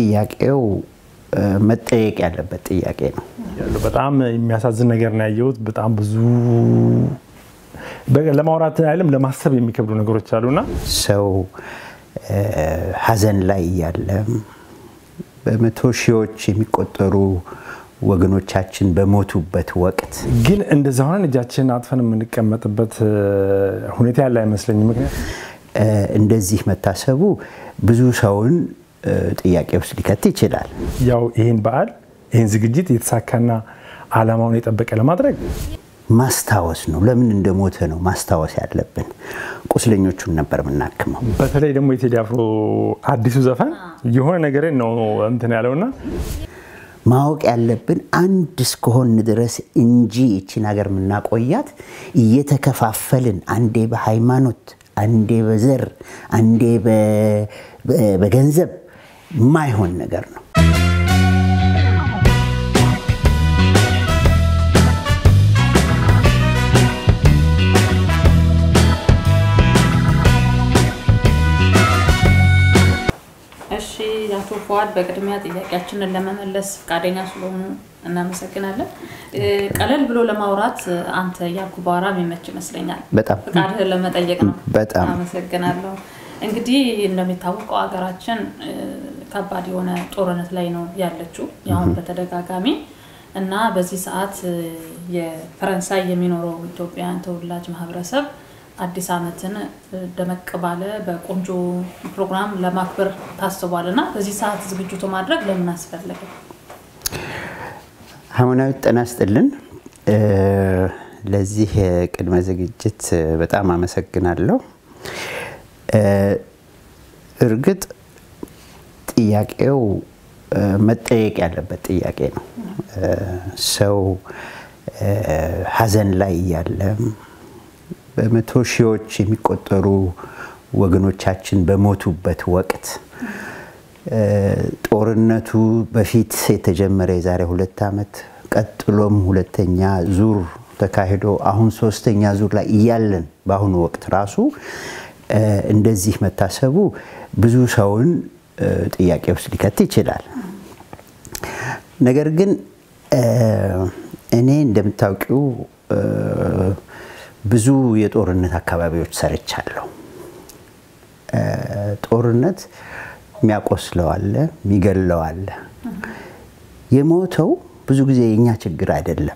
ጥያቄው መጠየቅ ያለበት ጥያቄ ነው። በጣም የሚያሳዝን ነገር ነው ያየሁት። በጣም ብዙ ለማውራት አይደለም ለማሰብ የሚከብዱ ነገሮች አሉና ሰው ሀዘን ላይ እያለ በመቶ ሺዎች የሚቆጠሩ ወገኖቻችን በሞቱበት ወቅት ግን እንደዛ ሆነን እጃችንን አጥፈን የምንቀመጥበት ሁኔታ ያለ አይመስለኝም። ምክንያት እንደዚህ መታሰቡ ብዙ ሰውን ጥያቄ ውስጥ ሊከት ይችላል። ያው ይህን በዓል ይህን ዝግጅት የተሳካና ዓላማውን የጠበቀ ለማድረግ ማስታወስ ነው። ለምን እንደሞተ ነው ማስታወስ ያለብን። ቁስለኞቹን ነበር የምናክመው። በተለይ ደግሞ የቴዲ አፍሮ አዲሱ ዘፈን የሆነ ነገር ነው እንትን ያለውና ማወቅ ያለብን አንድ እስከሆን ድረስ እንጂ ይችን ሀገር የምናቆያት እየተከፋፈልን አንዴ በሃይማኖት፣ አንዴ በዘር፣ አንዴ በገንዘብ የማይሆን ነገር ነው። እሺ አቶ ፉአድ በቅድሚያ ጥያቄያችንን ለመመለስ ፈቃደኛ ስለሆኑ እናመሰግናለን። ቀለል ብሎ ለማውራት አንተ እያልኩ ባወራ የሚመች ይመስለኛል። በጣም ፈቃድህን ለመጠየቅ ነው። በጣም አመሰግናለሁ። እንግዲህ እንደሚታወቀው ሀገራችን ከባድ የሆነ ጦርነት ላይ ነው ያለችው ያሁን በተደጋጋሚ እና በዚህ ሰዓት የፈረንሳይ የሚኖረው ኢትዮጵያውያን ተወላጅ ማህበረሰብ አዲስ ዓመትን ደመቅ ባለ በቆንጆ ፕሮግራም ለማክበር ታስቧል እና በዚህ ሰዓት ዝግጅቱ ማድረግ ለምን አስፈለገ? ሃይማኖት ጤና ይስጥልን። ለዚህ ቅድመ ዝግጅት በጣም አመሰግናለሁ። እርግጥ ጥያቄው መጠየቅ ያለበት ጥያቄ ነው። ሰው ሀዘን ላይ እያለ በመቶ ሺዎች የሚቆጠሩ ወገኖቻችን በሞቱበት ወቅት ጦርነቱ በፊት የተጀመረ የዛሬ ሁለት ዓመት ቀጥሎም ሁለተኛ ዙር ተካሂዶ አሁን ሶስተኛ ዙር ላይ እያለን በአሁኑ ወቅት ራሱ እንደዚህ መታሰቡ ብዙ ሰውን ጥያቄ ውስጥ ሊከት ይችላል። ነገር ግን እኔ እንደምታውቂው ብዙ የጦርነት አካባቢዎች ሰርቻለሁ። ጦርነት የሚያቆስለው አለ፣ የሚገለው አለ። የሞተው ብዙ ጊዜ የእኛ ችግር አይደለም።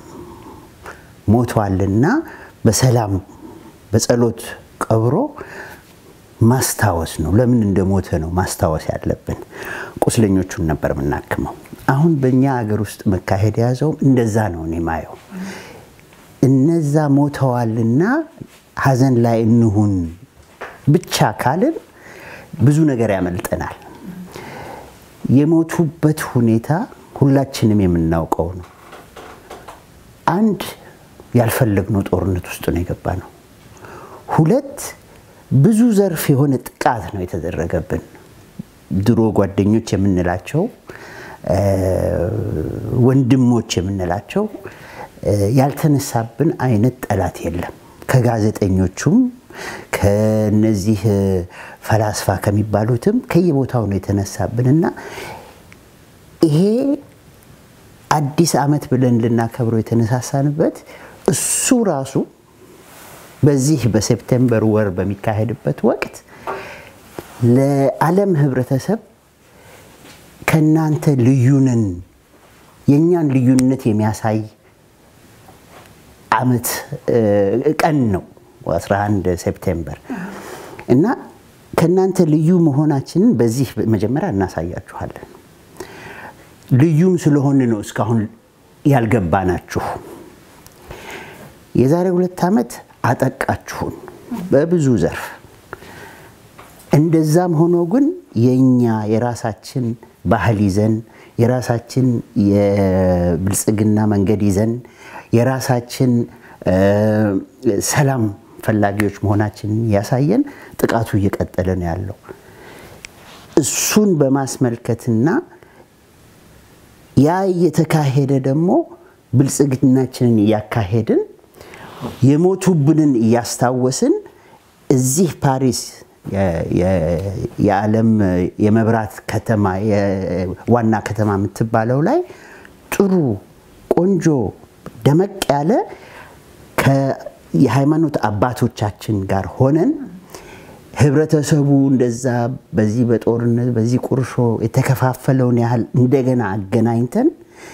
ሞቷልና በሰላም በጸሎት ቀብሮ ማስታወስ ነው። ለምን እንደሞተ ነው ማስታወስ ያለብን። ቁስለኞቹን ነበር የምናክመው። አሁን በእኛ ሀገር ውስጥ መካሄድ የያዘውም እንደዛ ነው እኔ ማየው። እነዛ ሞተዋልና ሀዘን ላይ እንሁን ብቻ ካልን ብዙ ነገር ያመልጠናል። የሞቱበት ሁኔታ ሁላችንም የምናውቀው ነው። አንድ ያልፈለግነው ጦርነት ውስጥ ነው የገባ ነው። ሁለት ብዙ ዘርፍ የሆነ ጥቃት ነው የተደረገብን። ድሮ ጓደኞች የምንላቸው ወንድሞች የምንላቸው ያልተነሳብን አይነት ጠላት የለም። ከጋዜጠኞቹም ከነዚህ ፈላስፋ ከሚባሉትም ከየቦታው ነው የተነሳብንና ይሄ አዲስ ዓመት ብለን ልናከብረው የተነሳሳንበት እሱ ራሱ በዚህ በሴፕቴምበር ወር በሚካሄድበት ወቅት ለዓለም ህብረተሰብ ከእናንተ ልዩንን የእኛን ልዩነት የሚያሳይ ዓመት ቀን ነው 11 ሴፕቴምበር እና ከእናንተ ልዩ መሆናችንን በዚህ መጀመሪያ እናሳያችኋለን። ልዩም ስለሆን ነው እስካሁን ያልገባናችሁ። የዛሬ ሁለት ዓመት አጠቃችሁን በብዙ ዘርፍ። እንደዛም ሆኖ ግን የእኛ የራሳችን ባህል ይዘን የራሳችን የብልጽግና መንገድ ይዘን የራሳችን ሰላም ፈላጊዎች መሆናችንን ያሳየን ጥቃቱ እየቀጠለ ነው ያለው። እሱን በማስመልከትና ያ እየተካሄደ ደግሞ ብልጽግናችንን እያካሄድን የሞቱብንን እያስታወስን እዚህ ፓሪስ የዓለም የመብራት ከተማ ዋና ከተማ የምትባለው ላይ ጥሩ ቆንጆ ደመቅ ያለ የሃይማኖት አባቶቻችን ጋር ሆነን ህብረተሰቡ እንደዛ በዚህ በጦርነት በዚህ ቁርሾ የተከፋፈለውን ያህል እንደገና አገናኝተን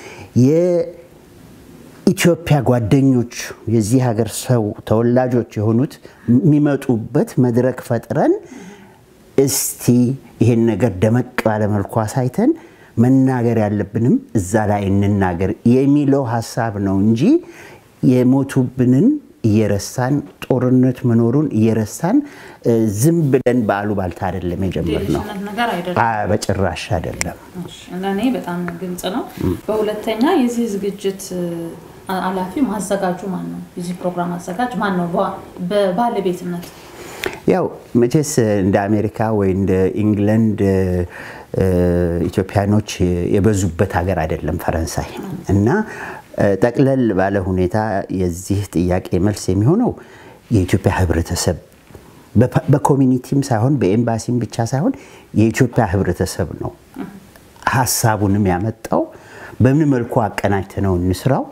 የኢትዮጵያ ጓደኞች የዚህ ሀገር ሰው ተወላጆች የሆኑት የሚመጡበት መድረክ ፈጥረን እስቲ ይሄን ነገር ደመቅ ባለመልኩ አሳይተን መናገር ያለብንም እዛ ላይ እንናገር የሚለው ሀሳብ ነው እንጂ የሞቱብንን እየረሳን ጦርነት መኖሩን እየረሳን ዝም ብለን በአሉባልታ አይደለም የጀመርነው። ነገር አይደለም፣ በጭራሽ አይደለም። ለእኔ በጣም ግልጽ ነው። በሁለተኛ የዚህ ዝግጅት ኃላፊ ማዘጋጁ ማን ነው? የዚህ ፕሮግራም አዘጋጅ ማን ነው? በባለቤትነት ያው መቼስ እንደ አሜሪካ ወይ እንደ ኢንግለንድ ኢትዮጵያኖች የበዙበት ሀገር አይደለም ፈረንሳይ እና ጠቅለል ባለ ሁኔታ የዚህ ጥያቄ መልስ የሚሆነው የኢትዮጵያ ሕብረተሰብ በኮሚኒቲም ሳይሆን በኤምባሲም ብቻ ሳይሆን የኢትዮጵያ ሕብረተሰብ ነው ሀሳቡንም ያመጣው። በምን መልኩ አቀናጅተነው እንስራው፣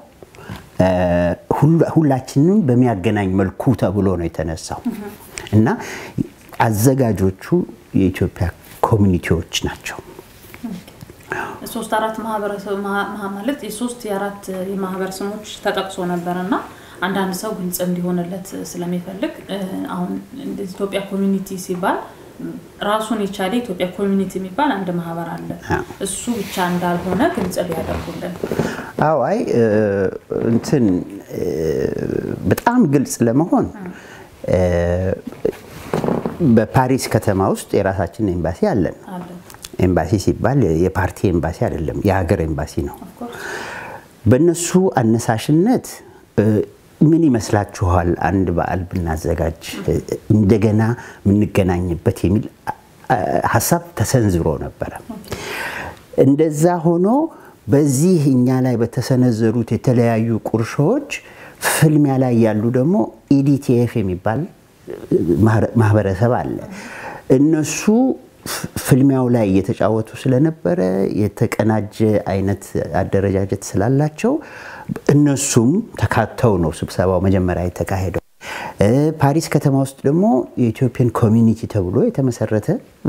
ሁላችንም በሚያገናኝ መልኩ ተብሎ ነው የተነሳው እና አዘጋጆቹ የኢትዮጵያ ኮሚኒቲዎች ናቸው። ሶስት አራት ማህበረሰብ ማለት የሶስት የአራት የማህበር ስሞች ተጠቅሶ ነበር እና አንዳንድ ሰው ግልጽ እንዲሆንለት ስለሚፈልግ አሁን ኢትዮጵያ ኮሚኒቲ ሲባል ራሱን የቻለ ኢትዮጵያ ኮሚኒቲ የሚባል አንድ ማህበር አለ። እሱ ብቻ እንዳልሆነ ግልጽ ሊያደርጉልን። አዎ፣ አይ እንትን በጣም ግልጽ ለመሆን በፓሪስ ከተማ ውስጥ የራሳችን ኤምባሲ አለን። ኤምባሲ ሲባል የፓርቲ ኤምባሲ አይደለም፣ የሀገር ኤምባሲ ነው። በእነሱ አነሳሽነት ምን ይመስላችኋል አንድ በዓል ብናዘጋጅ እንደገና የምንገናኝበት የሚል ሀሳብ ተሰንዝሮ ነበረ። እንደዛ ሆኖ በዚህ እኛ ላይ በተሰነዘሩት የተለያዩ ቁርሾዎች ፍልሚያ ላይ ያሉ ደግሞ ኢዲቲኤፍ የሚባል ማህበረሰብ አለ። እነሱ ፍልሚያው ላይ እየተጫወቱ ስለነበረ የተቀናጀ አይነት አደረጃጀት ስላላቸው እነሱም ተካተው ነው ስብሰባው መጀመሪያ የተካሄደው። ፓሪስ ከተማ ውስጥ ደግሞ የኢትዮጵያን ኮሚኒቲ ተብሎ የተመሰረተ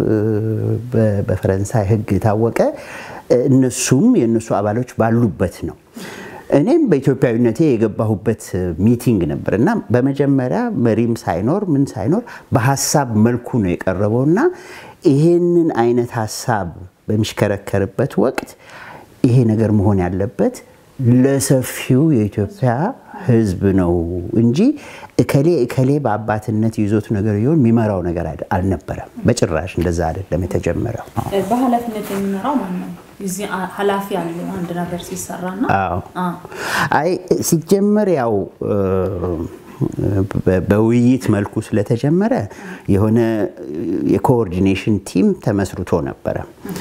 በፈረንሳይ ሕግ የታወቀ እነሱም የእነሱ አባሎች ባሉበት ነው። እኔም በኢትዮጵያዊነቴ የገባሁበት ሚቲንግ ነበር እና በመጀመሪያ መሪም ሳይኖር ምን ሳይኖር በሀሳብ መልኩ ነው የቀረበው እና ይሄንን አይነት ሀሳብ በሚሽከረከርበት ወቅት ይሄ ነገር መሆን ያለበት ለሰፊው የኢትዮጵያ ሕዝብ ነው እንጂ እከሌ እከሌ በአባትነት ይዞት ነገር ይሆን የሚመራው ነገር አልነበረም። በጭራሽ እንደዛ አይደለም የተጀመረው። በኃላፊነት የሚመራው ማን ነው? እዚህ ኃላፊ አለው አንድ ነገር ሲሰራና አይ ሲጀመር ያው በውይይት መልኩ ስለተጀመረ የሆነ የኮኦርዲኔሽን ቲም ተመስርቶ ነበረ።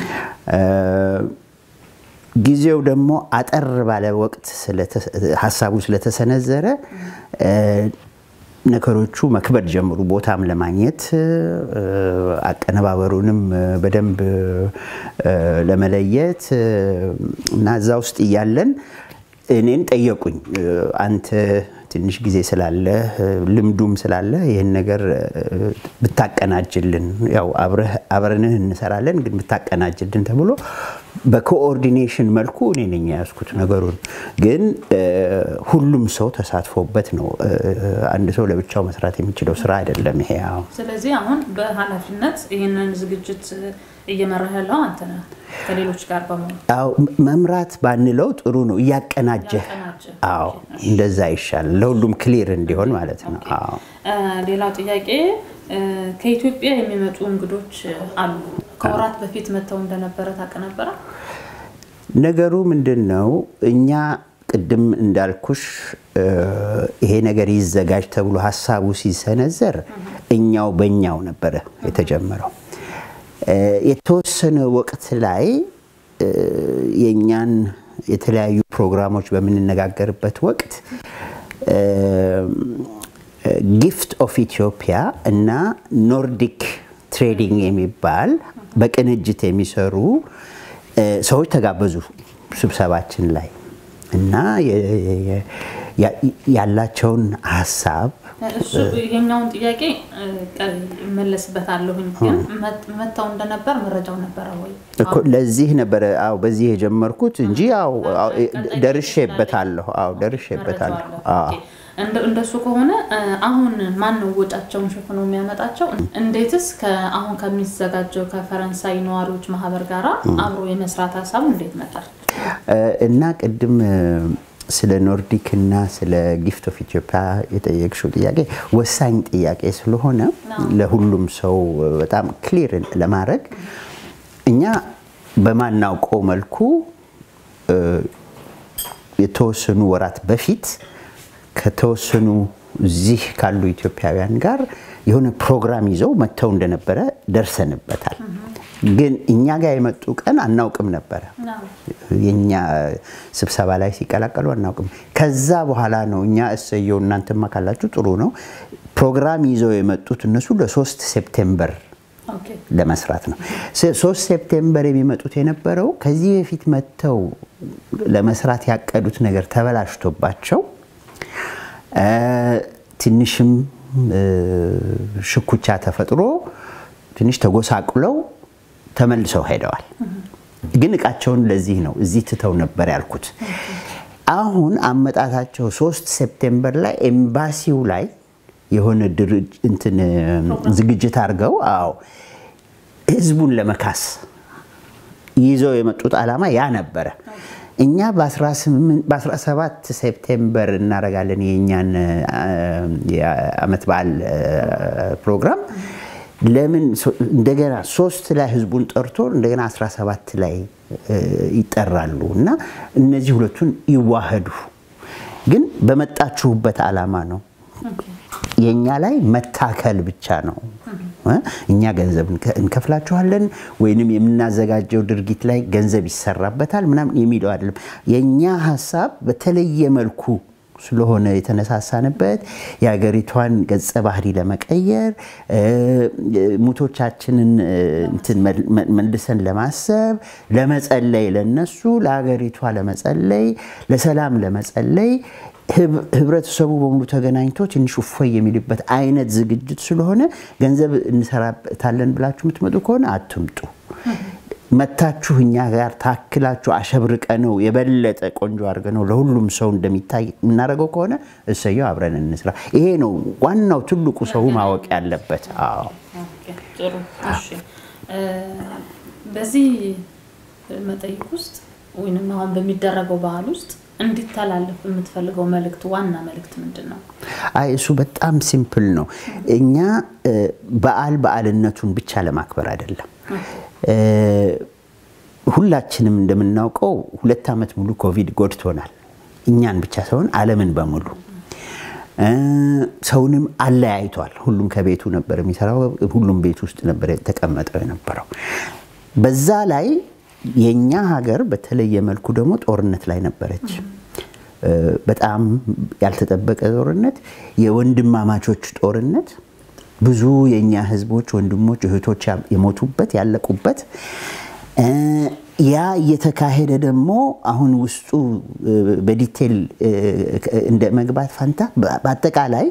ጊዜው ደግሞ አጠር ባለ ወቅት ሀሳቡ ስለተሰነዘረ ነገሮቹ መክበድ ጀምሩ። ቦታም ለማግኘት አቀነባበሩንም በደንብ ለመለየት እና እዛ ውስጥ እያለን እኔን ጠየቁኝ። አንተ ትንሽ ጊዜ ስላለ ልምዱም ስላለ ይህን ነገር ብታቀናጅልን፣ ያው አብረንህ እንሰራለን ግን ብታቀናጅልን ተብሎ በኮኦርዲኔሽን መልኩ እኔ ነኝ የያዝኩት ነገሩን። ግን ሁሉም ሰው ተሳትፎበት ነው። አንድ ሰው ለብቻው መስራት የሚችለው ስራ አይደለም ይሄ። ስለዚህ አሁን በኃላፊነት ይህንን ዝግጅት እየመራህ ያለው አንተ ነህ ከሌሎች ጋር በመሆን መምራት ባንለው ጥሩ ነው። እያቀናጀህ አዎ፣ እንደዛ ይሻላል። ለሁሉም ክሊር እንዲሆን ማለት ነው። አዎ። ሌላው ጥያቄ ከኢትዮጵያ የሚመጡ እንግዶች አሉ። ከወራት በፊት መጥተው እንደነበረ ታውቅ ነበረ? ነገሩ ምንድን ነው? እኛ ቅድም እንዳልኩሽ ይሄ ነገር ይዘጋጅ ተብሎ ሀሳቡ ሲሰነዘር እኛው በእኛው ነበረ የተጀመረው። የተወሰነ ወቅት ላይ የእኛን የተለያዩ ፕሮግራሞች በምንነጋገርበት ወቅት ጊፍት ኦፍ ኢትዮጵያ እና ኖርዲክ ትሬዲንግ የሚባል በቅንጅት የሚሰሩ ሰዎች ተጋበዙ ስብሰባችን ላይ እና ያላቸውን ሀሳብ እሱ የኛውን ጥያቄ እመለስበታለሁኝ። ግን መጥተው እንደነበር መረጃው ነበረ ወይ? ለዚህ ነበረ አዎ፣ በዚህ የጀመርኩት እንጂ አዎ ደርሼበታለሁ። አዎ ደርሼበታለሁ። አዎ እንደሱ ከሆነ አሁን ማን ነው ወጫቸውን ሸፍኖ የሚያመጣቸው? እንዴትስ አሁን ከሚዘጋጀው ከፈረንሳይ ነዋሪዎች ማህበር ጋራ አብሮ የመስራት ሀሳቡ እንዴት መጣል? እና ቅድም ስለ ኖርዲክ እና ስለ ጊፍት ኦፍ ኢትዮጵያ የጠየቅሽው ጥያቄ ወሳኝ ጥያቄ ስለሆነ ለሁሉም ሰው በጣም ክሊር ለማድረግ እኛ በማናውቀው መልኩ የተወሰኑ ወራት በፊት ከተወሰኑ እዚህ ካሉ ኢትዮጵያውያን ጋር የሆነ ፕሮግራም ይዘው መጥተው እንደነበረ ደርሰንበታል። ግን እኛ ጋር የመጡ ቀን አናውቅም ነበረ። የኛ ስብሰባ ላይ ሲቀላቀሉ አናውቅም። ከዛ በኋላ ነው እኛ እሰየው እናንተማ ካላችሁ ጥሩ ነው ፕሮግራም ይዘው የመጡት እነሱ ለሶስት ሴፕቴምበር ለመስራት ነው። ሶስት ሴፕቴምበር የሚመጡት የነበረው ከዚህ በፊት መጥተው ለመስራት ያቀዱት ነገር ተበላሽቶባቸው ትንሽም ሽኩቻ ተፈጥሮ ትንሽ ተጎሳቁለው ተመልሰው ሄደዋል። ግን እቃቸውን ለዚህ ነው እዚህ ትተው ነበር ያልኩት። አሁን አመጣታቸው ሶስት ሴፕቴምበር ላይ ኤምባሲው ላይ የሆነ እንትን ዝግጅት አድርገው አዎ ህዝቡን ለመካስ ይዘው የመጡት ዓላማ ያ ነበረ። እኛ በ17 ሴፕቴምበር እናደርጋለን የእኛን የዓመት በዓል ፕሮግራም። ለምን እንደገና ሶስት ላይ ህዝቡን ጠርቶ እንደገና 17 ላይ ይጠራሉ እና እነዚህ ሁለቱን ይዋህዱ። ግን በመጣችሁበት ዓላማ ነው። የእኛ ላይ መታከል ብቻ ነው። እኛ ገንዘብ እንከፍላችኋለን ወይንም የምናዘጋጀው ድርጊት ላይ ገንዘብ ይሰራበታል ምናምን የሚለው አይደለም። የእኛ ሀሳብ በተለየ መልኩ ስለሆነ የተነሳሳንበት የሀገሪቷን ገጸ ባህሪ ለመቀየር ሙቶቻችንን መልሰን ለማሰብ ለመጸለይ፣ ለነሱ ለሀገሪቷ ለመጸለይ፣ ለሰላም ለመጸለይ ህብረተሰቡ በሙሉ ተገናኝቶ ትንሽ እፎይ የሚልበት አይነት ዝግጅት ስለሆነ ገንዘብ እንሰራበታለን ብላችሁ የምትመጡ ከሆነ አትምጡ። መታችሁ እኛ ጋር ታክላችሁ አሸብርቀ ነው የበለጠ ቆንጆ አድርገ ነው ለሁሉም ሰው እንደሚታይ የምናደርገው ከሆነ እሰየው፣ አብረን እንስራ። ይሄ ነው ዋናው ትልቁ ሰው ማወቅ ያለበት። አዎ ጥሩ። እሺ፣ በዚህ መጠይቅ ውስጥ ወይም አሁን በሚደረገው ባህል ውስጥ እንዲተላለፍ የምትፈልገው መልእክት ዋና መልእክት ምንድን ነው? አይ እሱ በጣም ሲምፕል ነው። እኛ በዓል በዓልነቱን ብቻ ለማክበር አይደለም። ሁላችንም እንደምናውቀው ሁለት ዓመት ሙሉ ኮቪድ ጎድቶናል። እኛን ብቻ ሳይሆን ዓለምን በሙሉ ሰውንም አለያይቷል። ሁሉም ከቤቱ ነበር የሚሰራው። ሁሉም ቤት ውስጥ ነበር የተቀመጠው የነበረው። በዛ ላይ የኛ ሀገር በተለየ መልኩ ደግሞ ጦርነት ላይ ነበረች። በጣም ያልተጠበቀ ጦርነት፣ የወንድማማቾች ጦርነት፣ ብዙ የኛ ህዝቦች ወንድሞች፣ እህቶች የሞቱበት ያለቁበት ያ እየተካሄደ ደግሞ አሁን ውስጡ በዲቴል እንደ መግባት ፋንታ በአጠቃላይ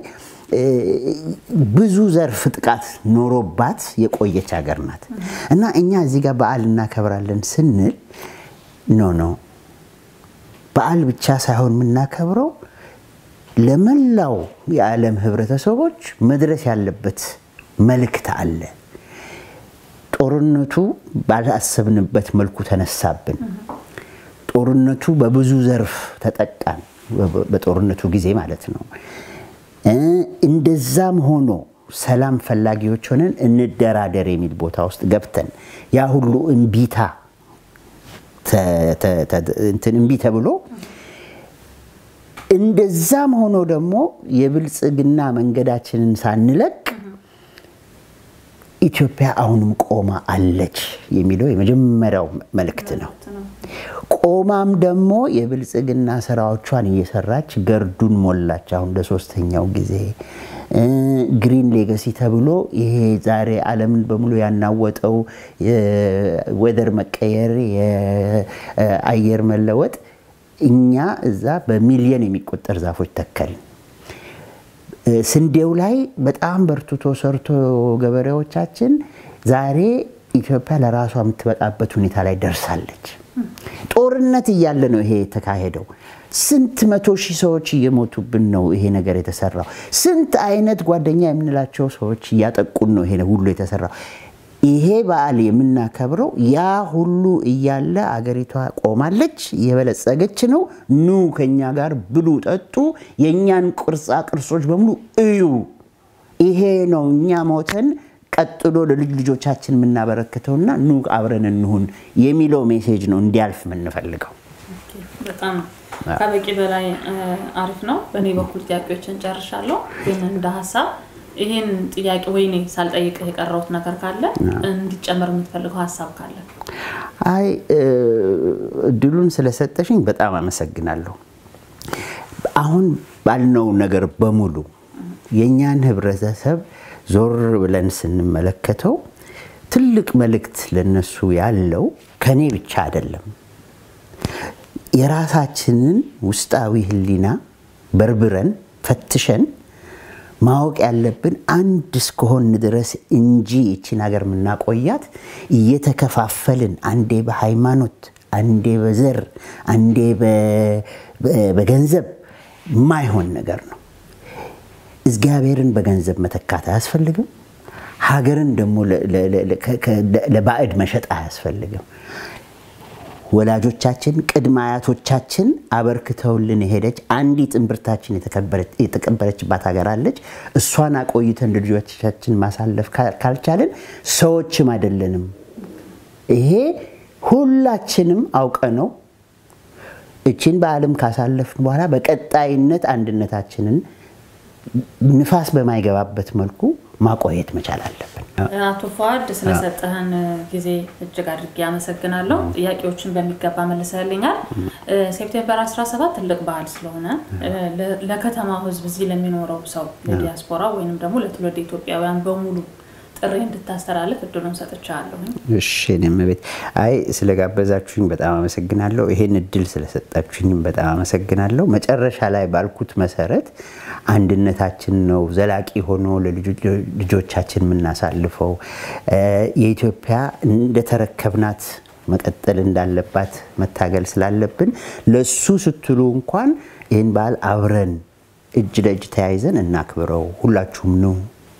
ብዙ ዘርፍ ጥቃት ኖሮባት የቆየች ሀገር ናት እና እኛ እዚህ ጋር በዓል እናከብራለን ስንል ኖ ኖ በዓል ብቻ ሳይሆን የምናከብረው ለመላው የዓለም ህብረተሰቦች መድረስ ያለበት መልእክት አለ። ጦርነቱ ባላሰብንበት መልኩ ተነሳብን። ጦርነቱ በብዙ ዘርፍ ተጠቃን፣ በጦርነቱ ጊዜ ማለት ነው። እንደዛም ሆኖ ሰላም ፈላጊዎች ሆነን እንደራደር የሚል ቦታ ውስጥ ገብተን ያ ሁሉ እምቢታ እምቢ ተብሎ እንደዛም ሆኖ ደግሞ የብልጽግና መንገዳችንን ሳንለቅ ኢትዮጵያ አሁንም ቆማ አለች የሚለው የመጀመሪያው መልእክት ነው። ቆማም ደግሞ የብልጽግና ስራዎቿን እየሰራች ገርዱን ሞላች። አሁን ለሶስተኛው ጊዜ ግሪን ሌጋሲ ተብሎ ይሄ ዛሬ ዓለምን በሙሉ ያናወጠው የወደር መቀየር፣ የአየር መለወጥ እኛ እዛ በሚሊየን የሚቆጠር ዛፎች ተከልን። ስንዴው ላይ በጣም በርትቶ ሰርቶ ገበሬዎቻችን ዛሬ ኢትዮጵያ ለራሷ የምትበቃበት ሁኔታ ላይ ደርሳለች። ጦርነት እያለ ነው ይሄ የተካሄደው። ስንት መቶ ሺህ ሰዎች እየሞቱብን ነው ይሄ ነገር የተሰራው። ስንት አይነት ጓደኛ የምንላቸው ሰዎች እያጠቁን ነው ይሄ ሁሉ የተሰራው። ይሄ በዓል የምናከብረው ያ ሁሉ እያለ አገሪቷ ቆማለች፣ የበለጸገች ነው። ኑ ከኛ ጋር ብሉ፣ ጠጡ፣ የእኛን ቅርጻ ቅርሶች በሙሉ እዩ። ይሄ ነው እኛ ሞተን ቀጥሎ ለልጅ ልጆቻችን የምናበረክተውና ኑ አብረን እንሁን የሚለው ሜሴጅ ነው እንዲያልፍ የምንፈልገው። በጣም ከበቂ በላይ አሪፍ ነው። በእኔ በኩል ጥያቄዎችን ጨርሻለሁ። ግን እንደ ሀሳብ ይህን ጥያቄ ወይኔ ሳልጠይቅ የቀረውት ነገር ካለ እንዲጨመር የምትፈልገው ሀሳብ ካለ? አይ እድሉን ስለሰጠሽኝ በጣም አመሰግናለሁ። አሁን ባልነው ነገር በሙሉ የእኛን ህብረተሰብ ዞር ብለን ስንመለከተው ትልቅ መልእክት ለነሱ ያለው ከኔ ብቻ አይደለም። የራሳችንን ውስጣዊ ህሊና በርብረን ፈትሸን ማወቅ ያለብን አንድ እስከሆን ድረስ እንጂ ይችን ሀገር የምናቆያት እየተከፋፈልን አንዴ በሃይማኖት፣ አንዴ በዘር፣ አንዴ በገንዘብ የማይሆን ነገር ነው። እግዚአብሔርን በገንዘብ መተካት አያስፈልግም። ሀገርን ደግሞ ለባዕድ መሸጥ አያስፈልግም። ወላጆቻችን ቅድመ አያቶቻችን አበርክተውልን የሄደች አንዲት እምብርታችን የተቀበረችባት ሀገር አለች። እሷን አቆይተን ልጆቻችን ማሳለፍ ካልቻለን ሰዎችም አይደለንም። ይሄ ሁላችንም አውቀ ነው እችን በዓለም ካሳለፍን በኋላ በቀጣይነት አንድነታችንን ንፋስ በማይገባበት መልኩ ማቆየት መቻል አለብን። አቶ ፏድ ስለሰጠህን ጊዜ እጅግ አድርጌ አመሰግናለሁ። ጥያቄዎችን በሚገባ መልሰልኛል። ሴፕቴምበር 17 ትልቅ በዓል ስለሆነ ለከተማው ሕዝብ እዚህ ለሚኖረው ሰው ለዲያስፖራ ወይም ደግሞ ለትውልድ ኢትዮጵያውያን በሙሉ ጥሪ እንድታስተላልፍ እድሉን ሰጥቻለሁ። እሺ እኔም ቤት አይ ስለጋበዛችሁኝ በጣም አመሰግናለሁ። ይሄን እድል ስለሰጣችሁኝም በጣም አመሰግናለሁ። መጨረሻ ላይ ባልኩት መሰረት አንድነታችን ነው ዘላቂ ሆኖ ለልጆቻችን የምናሳልፈው የኢትዮጵያ እንደተረከብናት መቀጠል እንዳለባት መታገል ስላለብን ለሱ ስትሉ እንኳን ይህን በዓል አብረን እጅ ለእጅ ተያይዘን እናክብረው። ሁላችሁም ነው።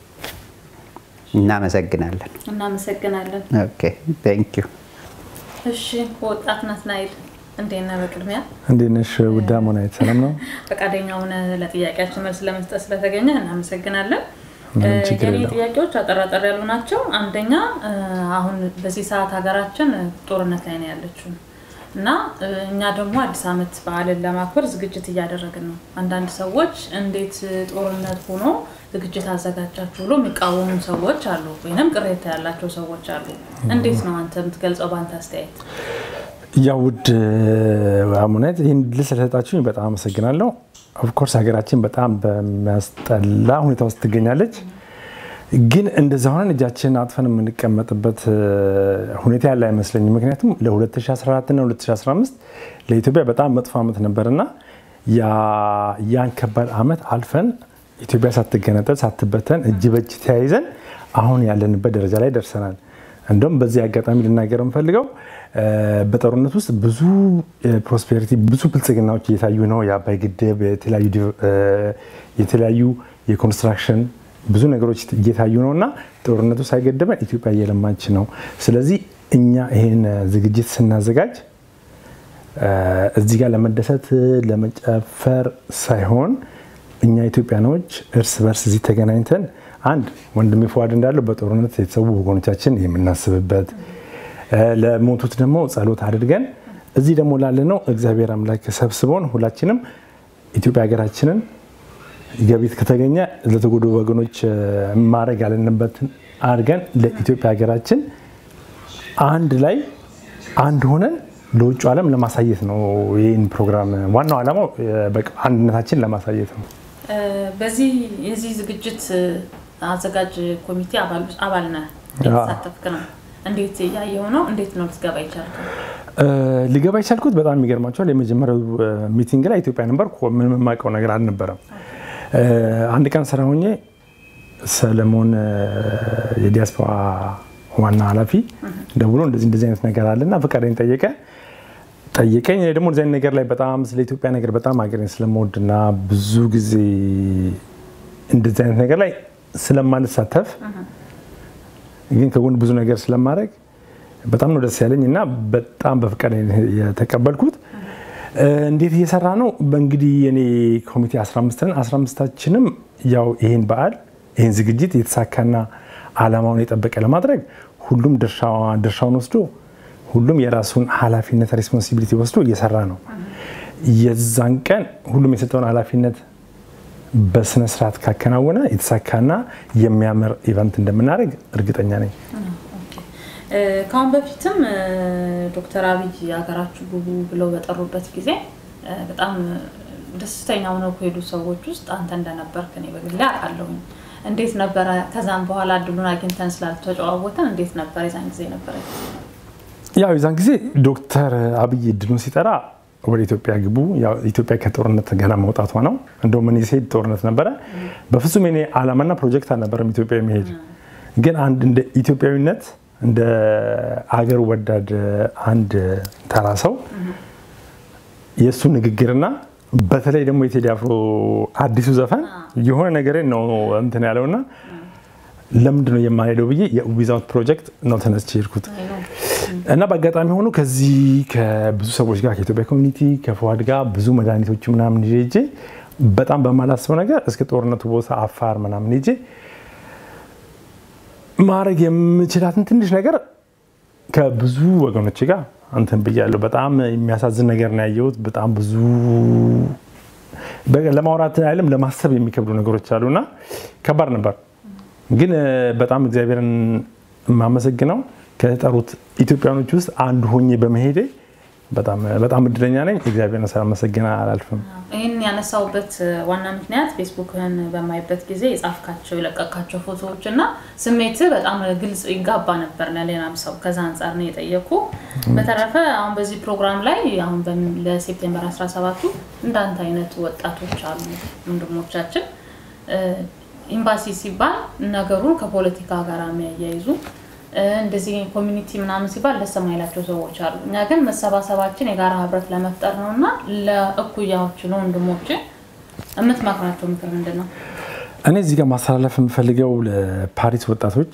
እናመሰግናለን። እናመሰግናለን። ኦኬ ቴንክ ዩ። እሺ ወጣት ናትናኤል እንዴት ነህ? በቅድሚያ እንዴት ነሽ? ውዳ ሞናየት ሰላም ነው? ፈቃደኛ ሆነ ለጥያቄያችን መልስ ለመስጠት ስለተገኘ እናመሰግናለን። ምንም ችግር የኔ የለውም። ጥያቄዎች አጠራጠር ያሉ ናቸው። አንደኛ አሁን በዚህ ሰዓት ሀገራችን ጦርነት ላይ ነው ያለችው እና እኛ ደግሞ አዲስ ዓመት በዓልን ለማክበር ዝግጅት እያደረግን ነው። አንዳንድ ሰዎች እንዴት ጦርነት ሆኖ ዝግጅት አዘጋጃችሁ ብሎ የሚቃወሙ ሰዎች አሉ፣ ወይም ቅሬታ ያላቸው ሰዎች አሉ። እንዴት ነው አንተ የምትገልጸው በአንተ አስተያየት? ያው ውድ አሙነት ይህን ድል ስለሰጣችሁኝ በጣም አመሰግናለሁ። ኦፍኮርስ ሀገራችን በጣም በሚያስጠላ ሁኔታ ውስጥ ትገኛለች። ግን እንደዛ ሆነን እጃችንን አጥፈን የምንቀመጥበት ሁኔታ ያለ አይመስለኝም። ምክንያቱም ለ2014 እና 2015 ለኢትዮጵያ በጣም መጥፎ ዓመት ነበርና ያን ከባድ ዓመት አልፈን ኢትዮጵያ ሳትገነጠል ሳትበተን እጅ በእጅ ተያይዘን አሁን ያለንበት ደረጃ ላይ ደርሰናል። እንደውም በዚህ አጋጣሚ ልናገር የምፈልገው በጦርነት ውስጥ ብዙ ፕሮስፔሪቲ ብዙ ብልጽግናዎች እየታዩ ነው። የአባይ ግድብ፣ የተለያዩ የኮንስትራክሽን ብዙ ነገሮች እየታዩ ነው እና ጦርነቱ ሳይገደበን ኢትዮጵያ እየለማች ነው። ስለዚህ እኛ ይህን ዝግጅት ስናዘጋጅ እዚህ ጋር ለመደሰት ለመጨፈር ሳይሆን እኛ ኢትዮጵያኖች እርስ በርስ እዚህ ተገናኝተን አንድ ወንድሜ ፈዋድ እንዳለው በጦርነት የተሰዉ ወገኖቻችን የምናስብበት ለሞቱት ደግሞ ጸሎት አድርገን እዚህ ደግሞ ላለነው እግዚአብሔር አምላክ ሰብስቦን ሁላችንም ኢትዮጵያ ሀገራችንን ገቢት ከተገኘ ለተጎዱ ወገኖች ማድረግ ያለንበትን አድርገን ለኢትዮጵያ ሀገራችን አንድ ላይ አንድ ሆነን ለውጭ ዓለም ለማሳየት ነው። ይህን ፕሮግራም ዋናው ዓላማው በቃ አንድነታችን ለማሳየት ነው። በዚህ የዚህ ዝግጅት አዘጋጅ ኮሚቴ አባል ነህ፣ የተሳተፍክ ነው። እንዴት እያየው ነው? እንዴት ነው ልትገባ ይቻልከው? ሊገባ የቻልኩት በጣም የሚገርማቸዋል። የመጀመሪያው ሚቲንግ ላይ ኢትዮጵያ ነበር። ምንም የማውቀው ነገር አልነበረም። አንድ ቀን ስራ ሆኜ ሰለሞን የዲያስፖራ ዋና ኃላፊ ደውሎ እንደዚህ እንደዚህ አይነት ነገር አለና ፈቃደኝ ጠየቀ ጠየቀኝ። እኔ ደግሞ እንደዚህ አይነት ነገር ላይ በጣም ስለ ኢትዮጵያ ነገር በጣም ሀገሬን ስለምወድና ብዙ ጊዜ እንደዚህ አይነት ነገር ላይ ስለማልሳተፍ ግን ከጎን ብዙ ነገር ስለማድረግ በጣም ነው ደስ ያለኝ እና በጣም በፈቃደኝ የተቀበልኩት። እንዴት እየሰራ ነው? በእንግዲህ የኔ ኮሚቴ 15 ነን። 15ታችንም ያው ይሄን በዓል ይህን ዝግጅት የተሳካና ዓላማውን የጠበቀ ለማድረግ ሁሉም ድርሻውን ወስዶ ሁሉም የራሱን ኃላፊነት ሬስፖንሲቢሊቲ ወስዶ እየሰራ ነው። የዛን ቀን ሁሉም የሰጠውን ኃላፊነት በስነ ስርዓት ካከናወነ የተሳካና የሚያምር ኢቨንት እንደምናደርግ እርግጠኛ ነኝ። ከአሁን በፊትም ዶክተር አብይ ሀገራችሁ ግቡ ብለው በጠሩበት ጊዜ በጣም ደስተኛ ሆነው ከሄዱ ሰዎች ውስጥ አንተ እንደነበርክ እኔ በግሌ አውቃለሁኝ። እንዴት ነበረ? ከዛም በኋላ እድሉን አግኝተን ስላልተጨዋወተን እንዴት ነበረ የዛን ጊዜ ነበረ? ያው የዛን ጊዜ ዶክተር አብይ እድሉን ሲጠራ ወደ ኢትዮጵያ ግቡ፣ ኢትዮጵያ ከጦርነት ገና መውጣቷ ነው። እንደውም እኔ ስሄድ ጦርነት ነበረ። በፍጹም የኔ ዓላማና ፕሮጀክት አልነበረም ኢትዮጵያ የሚሄድ ግን አንድ እንደ ኢትዮጵያዊነት እንደ አገር ወዳድ አንድ ተራ ሰው የእሱ ንግግርና በተለይ ደግሞ የቴዲ አፍሮ አዲሱ ዘፈን የሆነ ነገር ነው እንትን ያለውና ለምንድን ነው የማልሄደው ብዬ የዊዛውት ፕሮጀክት ነው ተነስቼ ሄድኩት እና በአጋጣሚ ሆኖ ከዚህ ከብዙ ሰዎች ጋር ከኢትዮጵያ ኮሚኒቲ ከፈዋድ ጋር ብዙ መድኃኒቶች ምናምን ይዤ ሄጄ በጣም በማላስበው ነገር እስከ ጦርነቱ ቦታ አፋር ምናምን ሄጄ ማድረግ የምችላትን ትንሽ ነገር ከብዙ ወገኖች ጋር አንተን ብያለሁ። በጣም የሚያሳዝን ነገር ነው ያየሁት። በጣም ብዙ ለማውራት አይደለም ለማሰብ የሚከብዱ ነገሮች አሉና ከባድ ነበር። ግን በጣም እግዚአብሔርን የማመሰግነው ከተጠሩት ኢትዮጵያኖች ውስጥ አንዱ ሆኜ በመሄዴ በጣም እድለኛ ነኝ። እግዚአብሔርን ሳላመሰግን አላልፍም። ይህን ያነሳውበት ዋና ምክንያት ፌስቡክን በማይበት ጊዜ የጻፍካቸው የለቀካቸው ፎቶዎች እና ስሜት በጣም ግልጽ ይጋባ ነበር ለሌላም ሰው። ከዛ አንጻር ነው የጠየኩ። በተረፈ አሁን በዚህ ፕሮግራም ላይ አሁን ለሴፕቴምበር 17ቱ እንዳንተ አይነት ወጣቶች አሉ ወንድሞቻችን። ኤምባሲ ሲባል ነገሩን ከፖለቲካ ጋር የሚያያይዙ እንደዚህ ኮሚኒቲ ምናምን ሲባል ደስ የማይላቸው ሰዎች አሉ። እኛ ግን መሰባሰባችን የጋራ ህብረት ለመፍጠር ነው እና ለእኩያዎች ለወንድሞች የምትመክራቸው ምክር ምንድን ነው? እኔ እዚህ ጋር ማስተላለፍ የምፈልገው ለፓሪስ ወጣቶች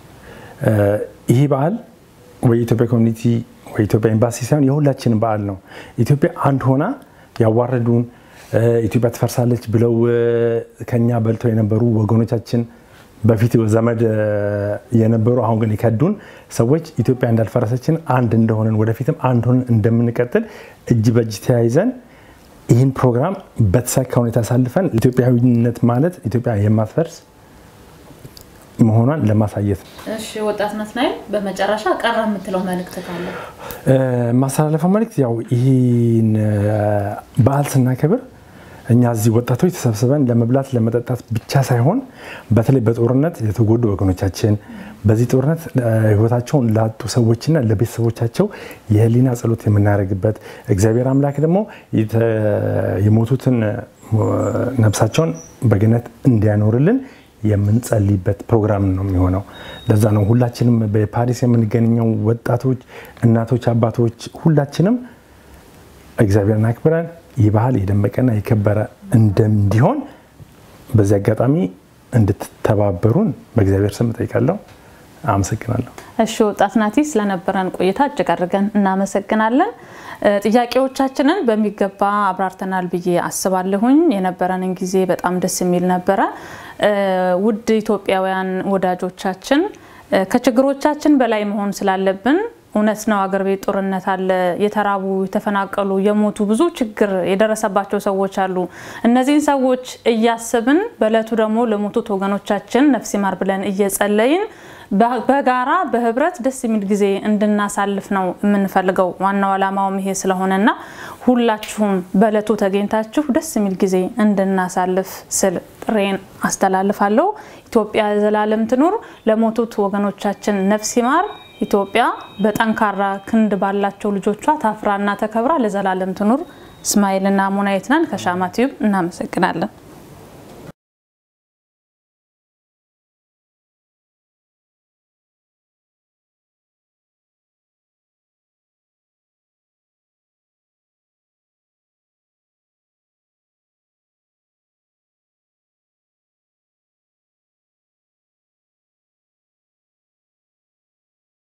ይህ በዓል ወይ ኢትዮጵያ ኮሚኒቲ ወይ ኢትዮጵያ ኤምባሲ ሳይሆን የሁላችንም በዓል ነው። ኢትዮጵያ አንድ ሆና ያዋረዱን ኢትዮጵያ ትፈርሳለች ብለው ከኛ በልተው የነበሩ ወገኖቻችን በፊት ዘመድ የነበሩ አሁን ግን የከዱን ሰዎች ኢትዮጵያ እንዳልፈረሰችን አንድ እንደሆነን ወደፊትም አንድ ሆነን እንደምንቀጥል እጅ በእጅ ተያይዘን ይህን ፕሮግራም በተሳካ ሁኔታ አሳልፈን ኢትዮጵያዊነት ማለት ኢትዮጵያ የማትፈርስ መሆኗን ለማሳየት ነው። እሺ ወጣት ናትናኤል፣ በመጨረሻ ቀረ የምትለው መልእክት ካለ? ማስተላለፈው መልእክት ያው ይህን በዓል ስናከብር እኛ እዚህ ወጣቶች ተሰብስበን ለመብላት ለመጠጣት ብቻ ሳይሆን በተለይ በጦርነት የተጎዱ ወገኖቻችን በዚህ ጦርነት ሕይወታቸውን ላጡ ሰዎችና ለቤተሰቦቻቸው የህሊና ጸሎት የምናደርግበት እግዚአብሔር አምላክ ደግሞ የሞቱትን ነፍሳቸውን በገነት እንዲያኖርልን የምንጸልይበት ፕሮግራም ነው የሚሆነው። ለዛ ነው ሁላችንም በፓሪስ የምንገኘው ወጣቶች፣ እናቶች፣ አባቶች ሁላችንም እግዚአብሔርን አክብረን ይህ ባህል የደመቀና የከበረ እንዲሆን በዚህ አጋጣሚ እንድትተባበሩን በእግዚአብሔር ስም እጠይቃለሁ። አመሰግናለሁ። እሺ ወጣት ናቲ፣ ስለነበረን ቆይታ እጅግ አድርገን እናመሰግናለን። ጥያቄዎቻችንን በሚገባ አብራርተናል ብዬ አስባለሁኝ። የነበረንን ጊዜ በጣም ደስ የሚል ነበረ። ውድ ኢትዮጵያውያን ወዳጆቻችን ከችግሮቻችን በላይ መሆን ስላለብን እውነት ነው። አገር ቤት ጦርነት አለ። የተራቡ፣ የተፈናቀሉ፣ የሞቱ ብዙ ችግር የደረሰባቸው ሰዎች አሉ። እነዚህን ሰዎች እያስብን በእለቱ ደግሞ ለሞቱት ወገኖቻችን ነፍስ ይማር ብለን እየጸለይን በጋራ በህብረት ደስ የሚል ጊዜ እንድናሳልፍ ነው የምንፈልገው። ዋናው ዓላማውም ይሄ ስለሆነና ሁላችሁም በእለቱ ተገኝታችሁ ደስ የሚል ጊዜ እንድናሳልፍ ስል ጥሬን አስተላልፋለሁ። ኢትዮጵያ ዘላለም ትኑር። ለሞቱት ወገኖቻችን ነፍስ ይማር። ኢትዮጵያ በጠንካራ ክንድ ባላቸው ልጆቿ ታፍራና ተከብራ ለዘላለም ትኑር። እስማኤልና ሙናየት ነን ከሻማ ቲዩብ እናመሰግናለን።